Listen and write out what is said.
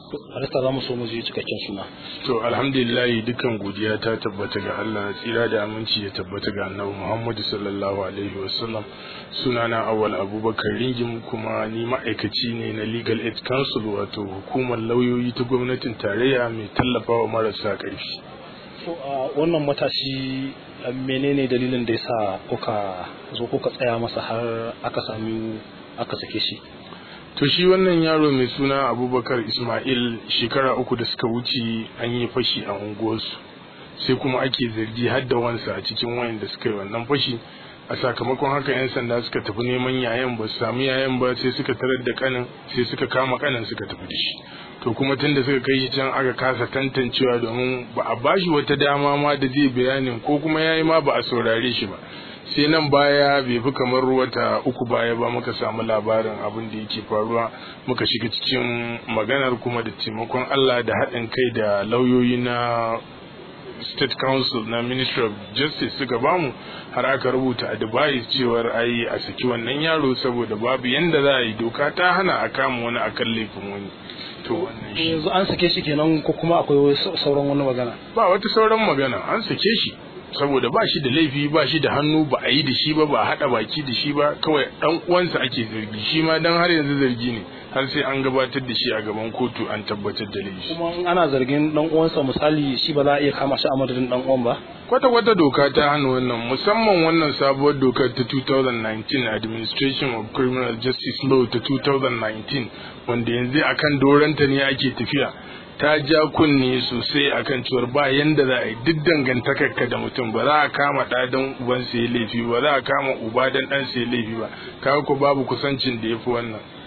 Harista za mu so mu ji cikakken suna. To alhamdulillah dukkan godiya ta tabbata ga Allah tsira da aminci ya tabbata ga Annabi Muhammadu sallallahu alaihi wasallam sunana Awwal Abubakar Ringim kuma ni ma'aikaci ne na Legal Aid Council wato hukumar lauyoyi ta gwamnatin tarayya mai tallafawa marasa ƙarfi. To a wannan matashi menene dalilin da yasa kuka zo kuka tsaya masa har aka sami aka sake shi? to shi wannan yaro mai suna abubakar ismail shekara uku da suka wuce an yi fashi a unguwarsu sai kuma ake zargi har da wansa a cikin wayan da suka yi wannan fashi a sakamakon haka 'yan sanda suka tafi neman yayan ba su samu yayan ba sai suka tarar da kanin sai suka kama kanin suka tafi da shi to kuma tun da suka kai shi can aka kasa tantancewa domin ba a bashi wata dama ma da zai bayanin ko kuma yayi ma ba a saurare shi ba sai nan baya bai fi kamar wata uku baya ba muka samu labarin abin da yake faruwa muka shiga cikin maganar kuma da taimakon Allah da haɗin kai da lauyoyi na state council na ministry of justice suka bamu har aka rubuta advice cewar ai a saki wannan yaro saboda babu yanda za a yi doka ta hana a kama wani akan laifin wani to wannan shi Yanzu an sake shi kenan ko kuma akwai sauran wani magana? ba wata sauran magana an sake shi saboda ba shi da laifi ba shi da hannu ba a yi da shi ba ba a haɗa baki da shi ba kawai ɗan uwansa ake zargi shi ma dan har yanzu zargi ne har sai an gabatar da shi a gaban kotu an tabbatar da laifi Kuma in ana zargin dan uwansa misali shi ba za a iya kama shi a madadin dan uwan ba? kwata kwata doka ta hana wannan musamman wannan sabuwar dokar ta 2019 administration of criminal justice law ta 2019 wanda yanzu akan doranta ne ake tafiya ta ja kunne sosai akan cewar ba yanda za a yi duk dangantakarka da mutum ba za a kama ɗa don uban sai laifi ba za a kama uba don ɗan sai laifi ba kaga ko babu kusancin da ya fi wannan